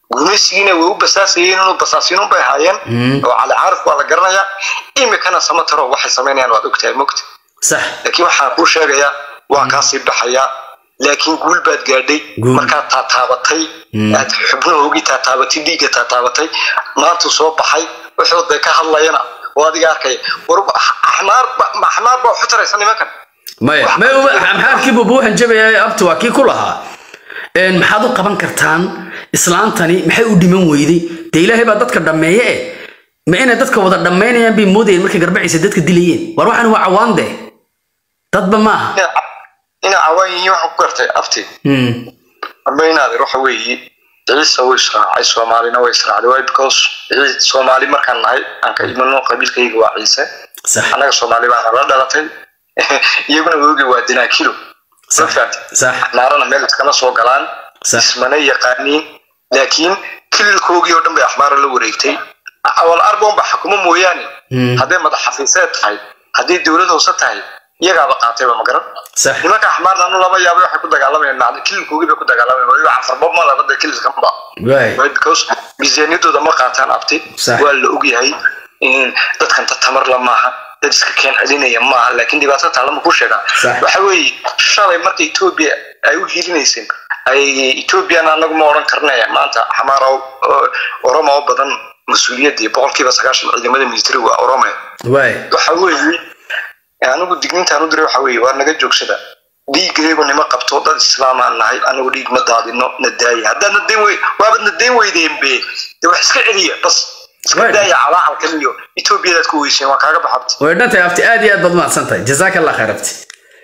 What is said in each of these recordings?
gumaysigiina way u basaasayeen inuu basaasiinun bay ahaayeen oo cali caarif waa la garanayaa imikana samataro waxay samaynayaan waad ogtahay mogta sax laakiin waxaan kuu sheegayaa waa kaasii baxayaa laakiin guul baad gaadhay Guul. markaad taataabatay aad xubnahoogii taataabatay dhiigga taataabatay maantuu soo baxay wuxuu dee ka hadlayana oo adiga arkaya war axmaar ba- ma axmaar baa waxu taraysa nimankan maya Wax- maya maxaa kii bubu waxaan jabaya abti waa kii ku lahaa Een, maxaad u qaban kartaan islaantani maxay u dhiman weyday dee ilaahay baa dadka dhammeeye eh ma inay dadka wada dhammaynayaan bay moodayeen markay garbaciisa dadka dilayeen war waxaan waa cawaan dee dadba maaha Ina- ina cawaan yihiin waxaan ku gartay afti Hmm. amba inaadir waxa weeye ciise wuu israacay soomaalina way israacday way because Ciise- soomaali markaan nahay aan ka imano qabiilkayga waa ciise sax annaga soomaali baan la dhalatay iyaguna woogi waa dinaakilo Sax. ma fahamtay sax axmaarana meel iskama soo galaan Sax. ismana yaqaaniin laakiin kililkoogii oo dhan bay axmaara la wareegtay awal arboon ba xukumo mooyaane Hmm. hadday madax xafiiseed tahay hadday dowlad hoose tahay iyagaaba qaatayba ma garan sax nimanka axmaarna anu lama yaabay waxay ku dagaalamayaan macna kililkoogii bay ku dagaalamayaan waliba cafarbob ma labada kililkanba waay Right, because miisaaniyadooda ma qaataan abti Sax. waa la ogyahay in dadkan dad tamar la maaha dad iska keen celinaya maaha laakiin dhibaato taala ma ku sheegaa Sax. waxa weeye shalay marka etoobiya ay u hiilinayseen ay etoobiyana anagu ma odhan karnaya maanta xamaara oo- oromo oo badan mas-uuliyaddii boqolkiiba sagaashan ciidamada military waa orome waay waxa weeye anigu dignintaan u diray waxa weeye waa naga joogsada dhiigaygu nima qabto dad islaamaan nahay anigu dhiig ma daadino na daaya haddaad na dayn wey waabad na dayn weydeen be de wax iska celiya bas iska Right. daaya calaacalkan iyo etoobiyadaad ku weyseen waa kaaga baxabta way dhantahay abti aad iyo aad baad mahadsan tahay jazaaka allah khayr abti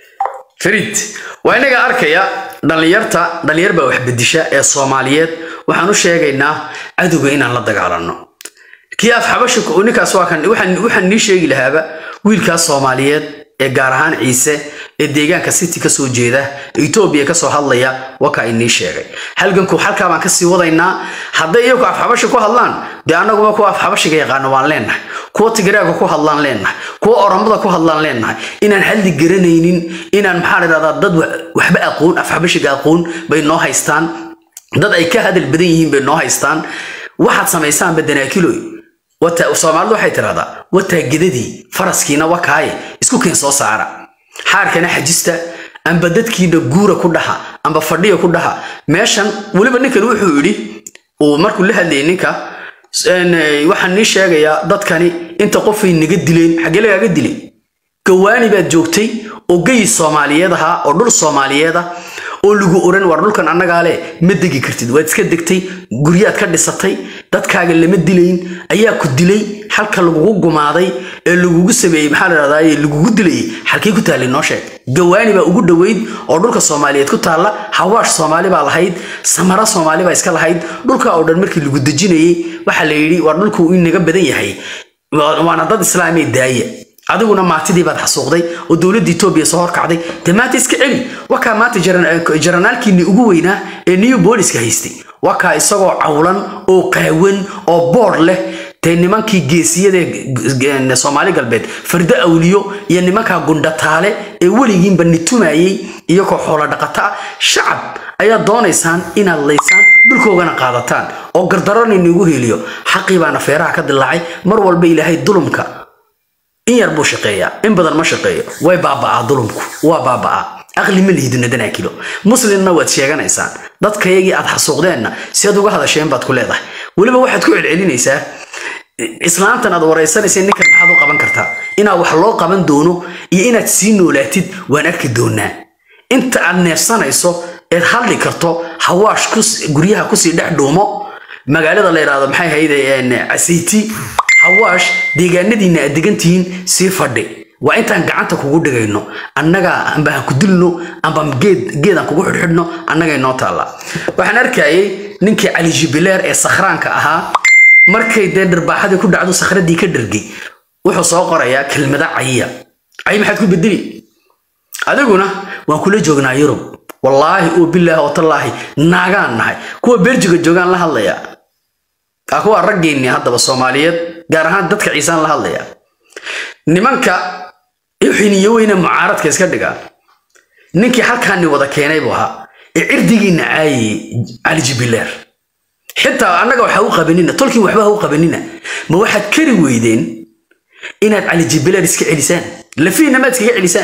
farid waa inaga arkaya dhallinyarta dhallinyar baa wax bedisha ee soomaaliyeed waxaan u sheegaynaa cadowga inaan la dagaalanno kii af xabasha ku- ninkaas waa kan waxaan waxaan nii sheegi lahaaba wiilkaas soomaaliyeed ee gaar ahaan ciise ee deegaanka city ka soo jeeda ee etoobiya ka soo hadlaya waa kaa inii sheegay halganku halkaa baan kasii wadaynaa hadday iyagu af xabasha ku hadlaan dee annaguba kuwa af xabashiga yaqaano waan leenahay kuwa tigreega ku hadlaan leenahay kuwa oromada ku hadlaan leenahay inaan xalli garanaynin inaan maxaa la dhahdaa dad wa- waxba aqoon af xabashiga aqoon bay noo haystaan dad ay ka hadal badan yihiin bay noo haystaan waxaad samaysaanba danaakiloy wata soomaalidu waxay tidhahdaa wataa gedadii faraskiina wakaaye isku keen soo saara xaarkana xajista amba dadkiina guura ku dhaha amba fadhiya ku dhaha meeshan weliba ninkan wuxuu yidhi uu markuu la hadlayay ninka een, eh, waxaan nii sheegayaa dadkani inta qofay naga dileen xaggee lagaaga dilay gawaani baad joogtay oo geyi soomaaliyeed ahaa oo dhul soomaaliyeed ah oo lagu oran war dhulkan annagaa le ma degi kartid waad iska degtay guryaad ka dhisatay dadkaaga lama dilayn ayaa ku dilay halka lagugu gumaaday ee lagugu sameeyey maxaa la dhahdaa lagugu dilayay halkay ku taallay noo sheeg gawaani baa ugu dhoweyd oo dhulka soomaaliyeed ku taalla hawaash soomaali baa lahayd samara soomaali baa iska lahayd dhulka oo dhan markii lagu dejinayey waxaa la yidhi war dhulku uu inaga badan yahay Waa- waana dad islaamee daaya adiguna maatidii baad xasuuqday oo dowladda etoobiya soo horkacday dee maanta iska celi wakaa maanta jaran- jaranaalkiinii ugu weynaa ee new booliska haystay wakaa isagoo cawlan oo qaawan oo boodh leh dee nimankii geesiyada ee soomaali galbeed fardo awliyo iyo nimankaa gundhataale ee weligiinba nitumayey iyagoo xoolo dhaqata ah shacab ayaad doonaysaan inaad laysaan dhulkoogana qaadataan oo gardaroni nigu heliyo xaqii baana feeraha ka dilaacay mar walba ilaahay dulumka in yar buu shaqeeyaa in badan ma shaqeeyo way baaba'aa dulumku waa baaba'aa aqli ma lihidina danaakilo muslimna waad sheeganaysaan dadkayagii aad xasuuqdeenna si aad uga hadasheen baad ku leedahay weliba waxaad ku celcelinaysaa islaantan aad waraysanaysa ninkan maxaad u qaban kartaa inaad wax loo qaban doono iyo inaad sii noolaatid waan arki doonaa inta aad neefsanayso eed hadli karto hawaash kus- guryaha kusii dhex dhuumo magaalada la yidhaahdo maxay hayde casayti hawaash deegaanadiina aad degantihiin sii fadhi waa intaan gacanta kugu dhigayno annaga amba aan ku dilno amba geed geedaan kugu xidhxidhno annaga inoo taalla waxaan arkayay ninkii cali jibileer ee sakhraanka ahaa markay dee dharbaaxadii ku dhacdo sakhradii ka dhargay wuxuu soo qorayaa kelmada cayiya cayi maxaad ku bedeli adiguna waan kula joognaa yurub wallaahi oo bilaahi oo tallaahi naagaan nahay kuwa berjiga joogaan la hadlaya aa kuwa raggeennii haddaba soomaaliyeed gaar ahaan dadka ciisaan la hadlaya nimanka xiniyo weyne mucaaradka iska dhiga ninkii halkaani wada keenay buu ahaa ee cirdigiina caayayey cali jibileer xitaa annaga waxa u qabanina tolkiin waxba ha u qabanina ma waxaad kari weydeen inaad cali jibilaad iska celisaan lafiina maad iskaga celisaan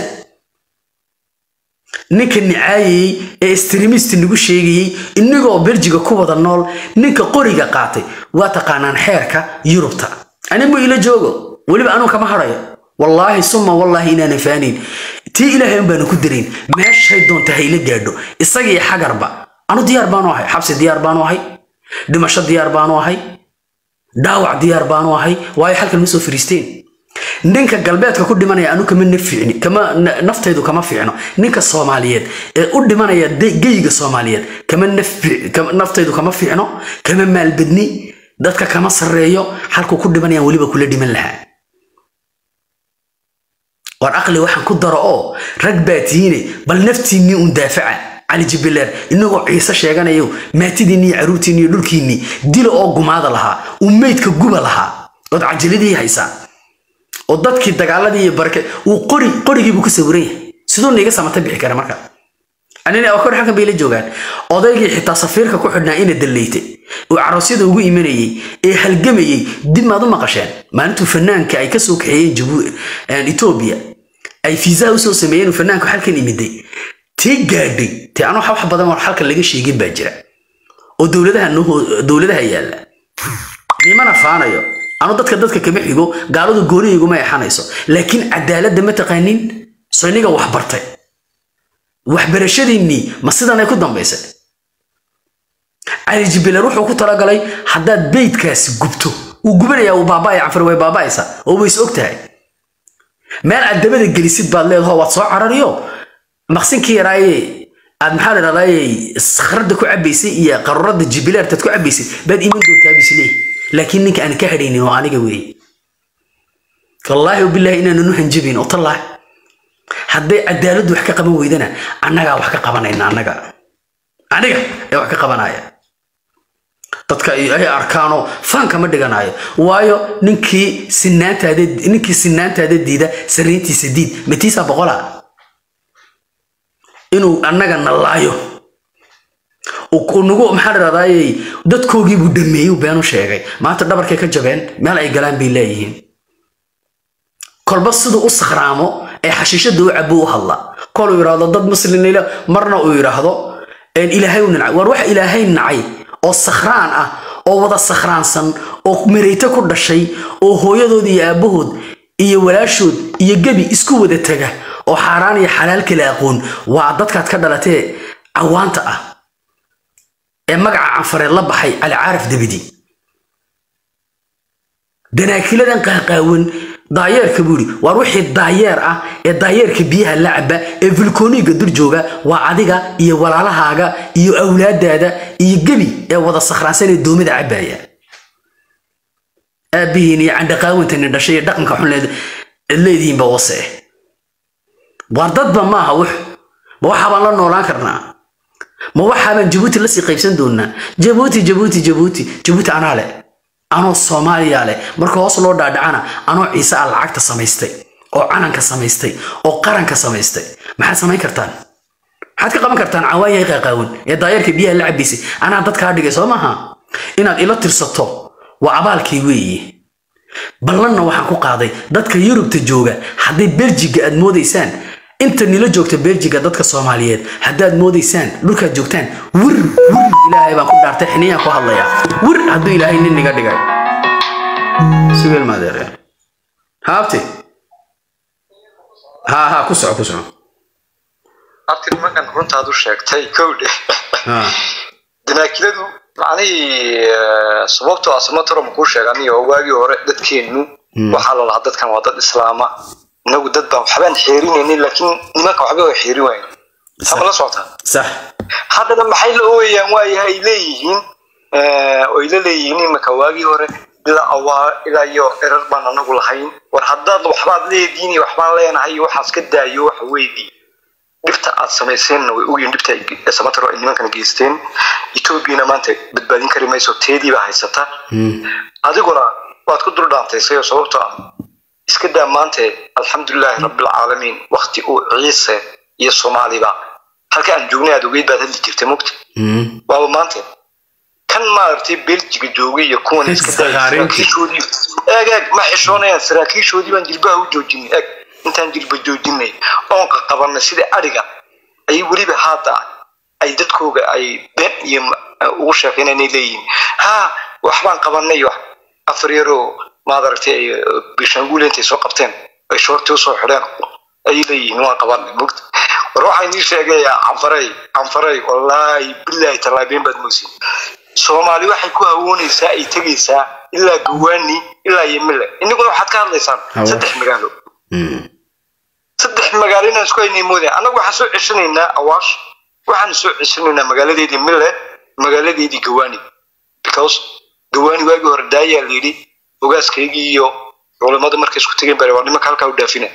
ninka nicaayayey ee streamist nagu sheegayey inagoo beljiga ku wada nool ninka qoriga qaatay waa taqaanaan xeerka yurubta animu ila joogo weliba anuu kama harayo wallaahi suma wallaahi inaanan faanayn tii ilaahay un baanu ku darayn meeshay doonta hayla gaadho isagii xagarba anu diyaar baanu ahay xabsi diyaar baanu ahay dhimasho diyaar baanu ahay dhaawac diyaar baanu ahay waayo halkan ma soo fariisteen ninka galbeedka ku dhimanaya anu kama nafiicni kama na- naftaydu kama fiicno ninka soomaaliyeed ee u dhimanaya de- geyga soomaaliyeed kama nafi- kama- naftaydu kama fiicno kama maalbadni dadka kama sarreeyo halkuu ku dhimanayaan weliba kula dhiman lahaa war aqli waxaan ku daro oo rag baa tihiine bal naftiinnii un daafaca cali jibileer inagoo ciise sheeganayo maatidiinni iyo caruurtiinni iyo dhulkiinni dila oo gumaada lahaa uu meydka guba lahaa ood cajiladii haysaa oo dadkii dagaaladii iyo barke uu qori qorigiibuu ku sawiran yahay siduu niiga samata bixi kara marka anina oo kor halkan bay la joogaan odaygii xitaa safiirka ku xidhnaa ina dalleytay oo caroosyada ugu imanayey ee halgamayey dib maad u maqasheen maalintuu fanaanka ay kasoo kaxeeyeen Jibu- een, etoobiya ay fiisaha usoo sameeyeen uu fanaanku halkan imiday tii gaadhay te anuu wax badan oo halkan laga sheegin baa jira oo dowladaha noo- dowladaha yaalla nimana faanayo anu dadka dadka kama xigo gaaladu goonihiguma exanayso laakiin cadaaladda ma taqaanin soo iniga wax bartay waxbarashadiinnii ma sidan ay ku dambaysay cali jibilar wuxuu ku talagalay haddaad beydkaasi gubto uu gubanayaa uu baaba'aya cafar way baaba'aysa oo way is og tahay meel aad dabada gelisid baad leedaho waad soo carariyo maqsinkii yaraaye aad maxaa la dhahdaayey sakhradda ku cabaysay iyo qaruurada jibilaartaad ku cabaysay baad iman doontaa bisleey laakiin ninka aan ka hadhaynin oo aniga weeye wallaahi wabilaahi inaanan u hanjabin oo tallaahi hadday cadaaladdu wax ka qaban weydana annagaa wax ka qabanayna annaga aniga ee wax ka qabanaya dadka ay ay arkaanoo faan kama dhiganayo waayo ninkii sinaantaada ninkii sinaantaada diida sariintiisa diid matiisa boqola inuu annaga na laayo uu- uu nagu maxaa dhahdaayey dadkoogii buu dhameeyey uu beenu sheegay maanta dhabarkay ka jabeen meel ay galaan bay leeyihiin kolba siduu u sakhraamo ee xashiishada u cabo u hadla kol uu yidhaahdo dad muslimila marna uu yidhaahdo een ilaahay u nacay war wax ilaahay nacay oo sakhraan ah oo wada sakhraansan oo mareyte ku dhashay oo hooyadood iyo aabbahood iyo walaashood iyo gebi isku wada taga oo xaaraan iyo xalaal kala aqoon waa dadkaad ka dhalatee cawaanta ah ee magaca canfareed la baxay cali caarif dabidi danaakiladan qaaqaawan daayeerka buu yidhi waar wixii daayeer ah ee daayeerka biyaha la caba ee vulkoniga dur jooga waa adiga iyo walaalahaaga iyo awlaadaada iyo gebi ee wada sakhraansan ee doomada cabaya aabbihiin iyo candhaqaawantani dhashay iyo dhaqanka xun leed- leedihiinba wase waar dadba maaha wux ma waxaabaan la noolaan karnaa ma waxaabaan jabuuti lasii qaybsan doonaa jabuuti jabuuti jabuuti jabuuti anaa leh anoo soomaaliya leh marka hoos loo dhaadhacana anoo ciise ah lacagta samaystay oo cananka samaystay oo qaranka samaystay maxaad samayn kartaan maxaad ka qaban kartaan cawaanyahay qaaqaawan ee daayeerka biyaha la cabaysay anaa dadkaa dhigay soo maaha inaad ila tirsato waa abaalkii weeye ballanna waxaan ku qaaday dadka yurubta jooga hadday beljiga aad moodaysaan inta nila joogta beljiga dadka soomaaliyeed haddaad moodaysaan dhulkaad joogtaan wir wir ilaahay baan ku dhaartay xiniyaan ku hadlayaa wir hadduu ilaahay nin niga dhigay sugeel maadeere haabti ha ha ku soco ku soco abti nimankan runtaad u sheegtay kowdhe ha danaakiladu macnihii eh, sababtoo ah samatoro makuu sheegani oo waagii hore dadkeennu waxaa la lahaa dadkan waa dad islaama inagu dad baan waxbaan xeerinaynin laakiin nimanka waxba waa xeerin wayn sama la socotaa sax haddana maxay la ooyayaan waayaha ay leeyihiin eh, oo ay la leeyihiin imanka waagii hore ilaa awaa ilaa iyo erar baan anagu lahayn war haddaad waxbaad leediin iyo waxbaan leenahay iyo waxaas ka daayo waxa weydii dhibta aad samayseenna way ogyihin dhibta ay ge- samataro ay nimankana geysteen etoobiyana maanta badbaadin kari mayso teediibaa haysata adiguna waad ku dul dhaantaysay oo sababtoo ah iska daa maante alxamdulilaahi rabbilcaalamiin wakti uu ciise iyo soomaaliba halka aan joognay aad ogeyd baad hadli jirtay mugta waaba maanta kan maaragtay beljiga joogay iyo kuwan iska daayay Sakhaariintii. saraakiishoodii eeg eeg ma xishoonayaan saraakiishoodii baan jilbaha u joojinay eeg intaan jilba joojinay oon qabanay sida adhiga ay weliba haada ay dadkooga ay been iyo ma- ugu sheekeynanay leeyihiin ha waxbaan qabanay wax afar yaroo maad aragtay ay bishanguule intay soo qabteen ay shoortii usoo xidheen ayay leeyihiin waan qabanay mugta war waxaan ii sheegayaa canfaray canfaray wallaahi bilaahi tallaabeen baad moysin soomaali waxay ku hawoonaysaa ay tegaysaa ilaa gawaani ilaa yemile inaguna waxaad ka hadlaysaan Hawo. saddex magaalo Mm. saddex magaalo inaan isku haynay moodaya annagu waxaan soo ceshanaynaa awaash waxaan soo ceshanaynaa magaaladeedii mille magaaladeedii gawaani because gawaani waagii hore daayaa la yidhi ogaaskaygii iyo culimmadu markay isku tegeen bare waa nimanka halkaa u dhaafina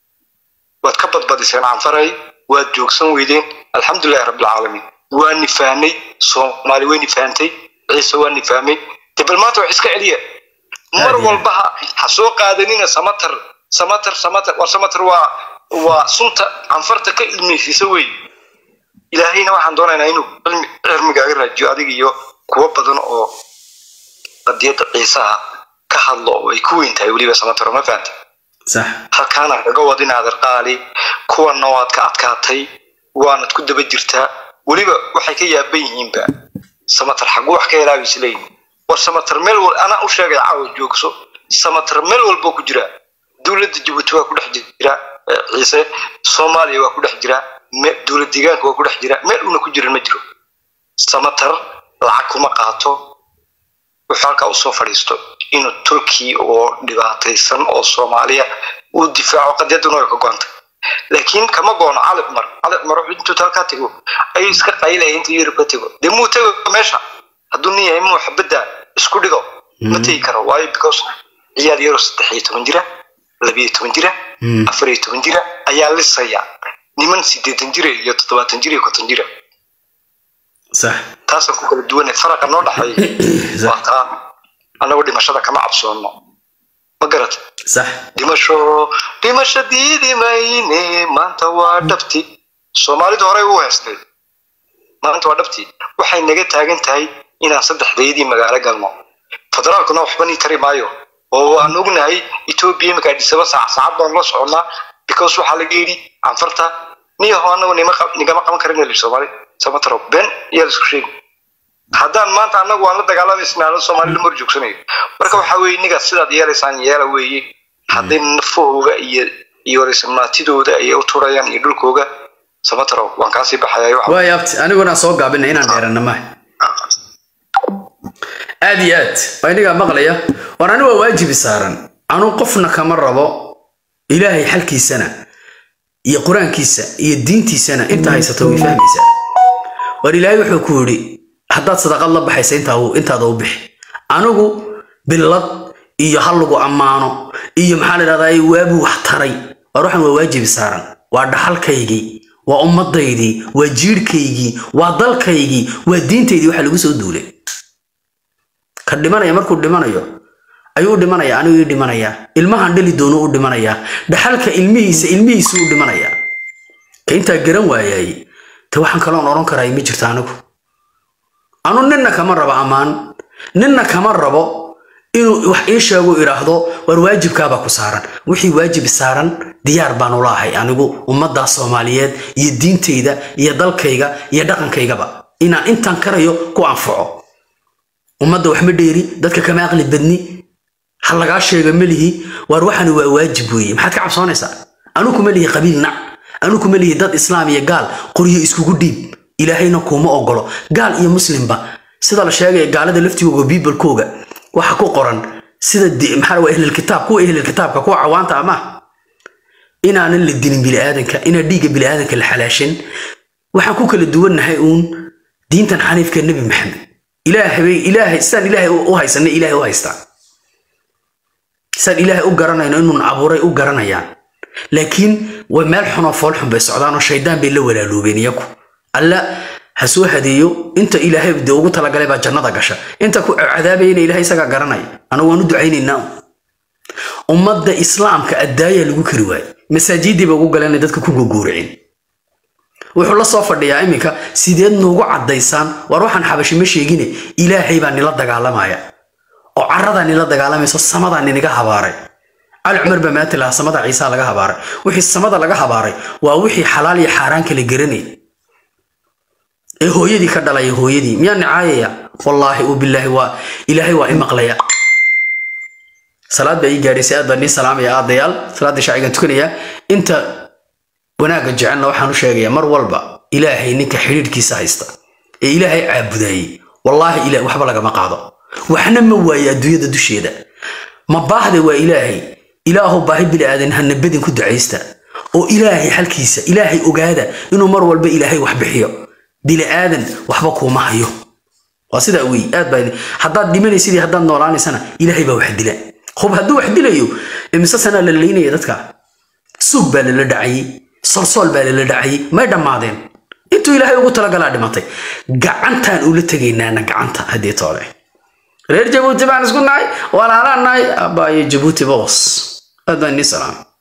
waad ka badbadiseen canfaray waad joogsan weydeen alxamdulilahi rabbilcaalamiin waa nifahnay soomaali way nifahantay ciise waa nifahmay de bal maanta wax iska celiya mar Aad iyo walba ha ha soo qaadanina samatar samatar samatar war samatar waa waa sunta canfarta ka ilmeysiisa wey ilaahayna waxaan doonaynaa inuu cilmi cilmigaaga raajiyo adiga iyo kuwo badan oo qadiyadda ciisaha ka hadlo oo ay ku weyn tahay weliba samatar ma fahantay sax halkaana kaga wadin adeerqaali kuwanna waad ka adkaatay waanad ku daba jirtaa weliba waxay ka yaaban yihiinba samatar xagu wax ka helaabi isleeyihin war samatar meel wal anaa u sheegay caawa joogso samatar meel walboo ku jira dowladda jabuuti waa ku dhex jira eh, ciise soomaaliya waa ku dhex jira me- dowlad deegaanka waa ku dhex jira meel una ku jiran ma jiro samatar lacag kuma qaato wuxuu halkaa usoo fadhiisto inuu turki oo dhibaataysan oo soomaaliya uu difaaco qadiyaduna way ka go'antay laakiin kama goono cali cumar cali cumar wuxuu intuu halkaa tego ayuu iska qaylaya intuu yurub ka tego dee muu tego meesha hadduu nin yahay muu xabadda isku dhigo ma tegi karo waayo because ciyaal yaroo saddex iyo toban jira labiyo toban jira Mm. afar iyo toban jira ayaa lisaya niman sideetan jira iyo toddobaatan jira iyo konton jira sax taasaan ku kala duwanay faraqa noo dhexeeya waa taa annagu dhimashada kama cabsoono ma garat sax dhimasho dhimasho diidi mayne maanta waa dhabti soomaalidu horey u heestay maanta waa dhabti waxay naga taagan tahay inaan saddexdaydii magaalo galno federaalkuna waxba nii tari maayo oo aan ognahay etoobiya iminka adhisaba saac saacad baan la soconnaa because waxaa laga yidhi canfarta niyaho anagu nima qab- nigama qaban karin eli soomaali samataro ben iyaa la isku sheegi haddaan maanta anagu waan la dagaalamaysanaa soomaali lama horjoogsanayo marka waxaa weeye nigaad sidaad yeelaysaan yeela weeye hadday nafahooga iyo iyo maatidooda ay u turayaan iyo dhulkooga samataro waan kaasii baxaya waxa waay abti aniguna soo gaabina inaan dheerana maaha aad iyo aad waa inagaa maqlaya war ani waa waajibi saaran anu qofna kama rabo ilaahay xalkiisana iyo qur-aankiisa iyo diintiisana inta haysato way fahmaysaa war ilaahay wuxuu ku yidhi haddaad sadaqad la baxaysa intaa- intaada u bixi anigu billad iyo hal lagu ammaano iyo maxaa la dhahdaa waabuu wax taray war waxaan waa waajibi saaran waa dhaxalkaygii waa ummadaydii waa jiirhkaygii waa dalkaygii waa diintaydii waxa lagu soo duulay ka dhimanaya markuu dhimanayo ayuu u dhimanaya anigu ii dhimanayaa ilmahan dhali doono u dhimanayaa dhaxalka ilmihiisa ilmihiisu u dhimanayaa ka intaa garan waayay te waxaan kaloon odhan karaa ma jirto anigu anu ninna kama rabo ammaan ninna kama rabo inuu wax ii sheego idhaahdo war waajibkaabaa ku saaran wixii waajib saaran diyaar baan ula ahay anigu ummaddaa soomaaliyeed iyo diintayda iyo dalkayga iyo dhaqankaygaba inaan intaan karayo ku anfaco ummadda wax ma dheeri dadka kama aqli badni ha lagaa sheega melihi waar waxani waa waajib weeye maxaad ka cabsoonaysaa anu kuma lihi qabiil nac anu kuma lihi dad islaam iyo gaal qoryo iskugu dhiib ilaahayna kuuma ogolo gaal iyo muslimba sida la sheegaya gaalada laftigooga biibalkooga waxa ku qoran sida di- maxaa waa ehlilkitaab kuwa ehlilkitaabka kuwa cawaanta ama inaanan la dilin biniaadanka inaan dhiigga biniaadanka la xalaashan waxaan ku kala duwannahay uun diintan xaniifka nebi maxamed ilaahay ilaahay sidaan ilaahay u haysanay ilaahay u haystaa sidaan ilaahay u garanayno inuun abuuray u garanayaan laakiin way meel xunoo fool xun bay socdaan oo shaydaan bay la walaaloobeen iyaku alla ha soo hadeeyo inta ilaahay de ugu talagalay baa jannada gasha inta ku cadaabayana ilaahay isagaa garanaya anagu waan u ducaynaynaa ummadda islaamka addaayaa lagu kari waayey masaajiddii ba ugu galeen dadka ku gogooricin wuxuu la soo fadhiyaa iminka sideed nuugu caddaysaan war waxaan xabashi ma sheegine ilaahay baa nila dagaalamaya oo caradaa nila dagaalamayso samadaa ninaga habaaray cali cumar baa maanta lahaa samada ciisaa laga habaaray wixii samada laga habaaray waa wixii xalaal iyo xaaraan kala garanay ee hooyadii ka dhalaya hooyadii miyaa nicaayaya wallaahi u bilaahi waa ilaahay waa i maqlaya salaad baa ii gaadhaysay aad baa nii salaamaya aadayaal salaadda shaacigan tukanaya inta wanaagga jecelna waxaan u sheegayaa mar walba ilaahay ninka xidhiidhkiisa haysta ee ilaahay caabudayey wallaahi ila waxba lagama qaado waxna ma waaye adduunyada dusheeda ma baahda waa ilaahay ilaahow baahi bili aadan hana bedin ku ducaysta oo ilaahay xalkiisa ilaahay ogaada inuu mar walba ilaahay wax bixiyo bili aadan waxba kuuma hayo waa sidaa wey aad baa haddaad dhimanaysid iyo haddaad noolaanaysana ilaahay baa wax dila hub hadduu wax dilayo imise sanaa la laynaya dadka suug baa lala dhacayey solsool baa lala dhacayey may dhammaadeen intuu ilaahay ugu talagalaa dhimatay gacantaan ula tegaynaana gacanta haddii toole reer jabuuti baan isku nahay walaalaan nahay abbaayo jabuuti boos aad baan nii salaam